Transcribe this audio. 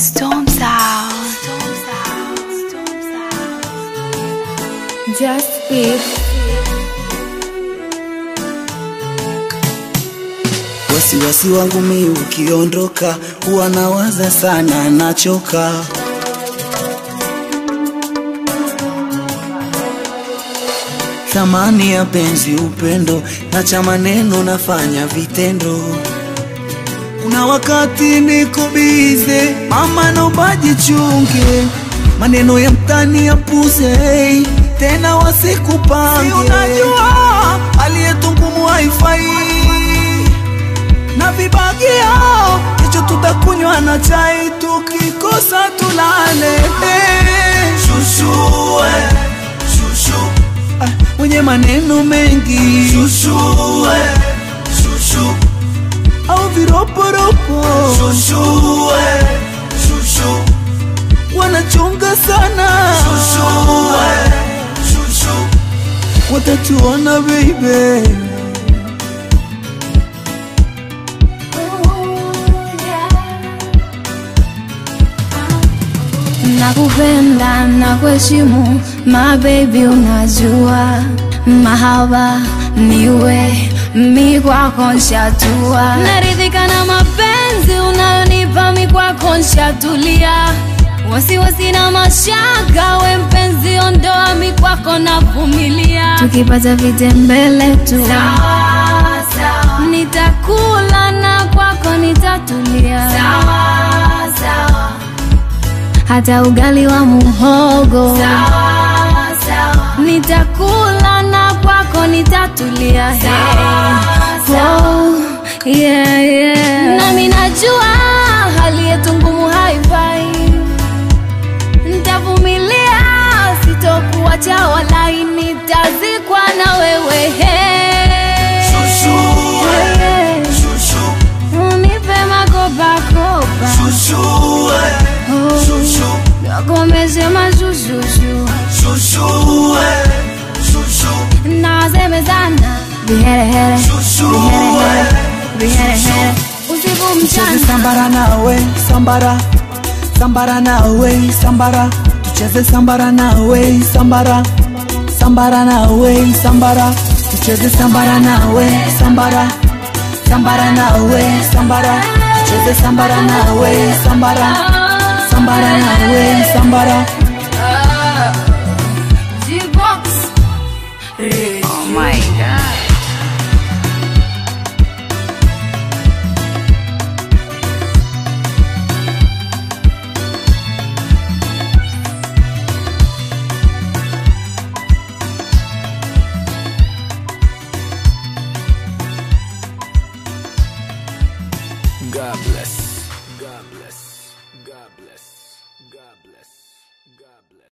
Storm Sound. Storm Sound. Storm Sound. Just Beat. Wasiwasi wangu mi ukiondoka, huwa nawaza sana, nachoka. Thamani ya penzi, upendo na cha maneno, nafanya vitendo. Kuna wakati niko bize, mama naomba jichunge, maneno ya mtani yapuze, hey, tena wasikupange. Si unajua aliyetungumu haifai na vibagio, hicho tutakunywa na chai, tukikosa tulale. Hey. Shushu, eh, shushu. Ah, mwenye maneno mengi shushu, eh, shushu. au viroporopo shushu, eh, shushu. wanachunga sana shushu, eh, shushu. watatuona baby Nakupenda na kuheshimu my baby, unajua mahaba niwe mi kwako nshatua, naridhika na mapenzi unayonipa mi kwako nshatulia, wasiwasi na mashaka, we mpenzi ondoa mi kwako navumilia, tukipata vitembele tu nitakula na kwako nitatulia hata ugali wa muhogo nitakula na kwako nitatulia hey. oh, yeah, yeah. nami najua hali yetu ngumu haifai ntavumilia sitokuwacha walai nitazikwa na wewe hey. Shushu, eh, Hey. shushu. unipe makopakopa Shushu, eh, oh. shushu. nakomeze mazuzuzu Shushu, eh, shushu. nasemezana viherehere Shushu, viherehere eh, viherehere usiku Tucheze mchana sambara nawe sambara sambara nawe sambara tucheze sambara nawe sambara sambara nawe sambara tucheze sambara nawe sambara sambara nawe sambara tucheze sambara nawe sambara sambara nawe sambara G-Box. Oh my god. God bless. God bless. God bless. God bless. God bless.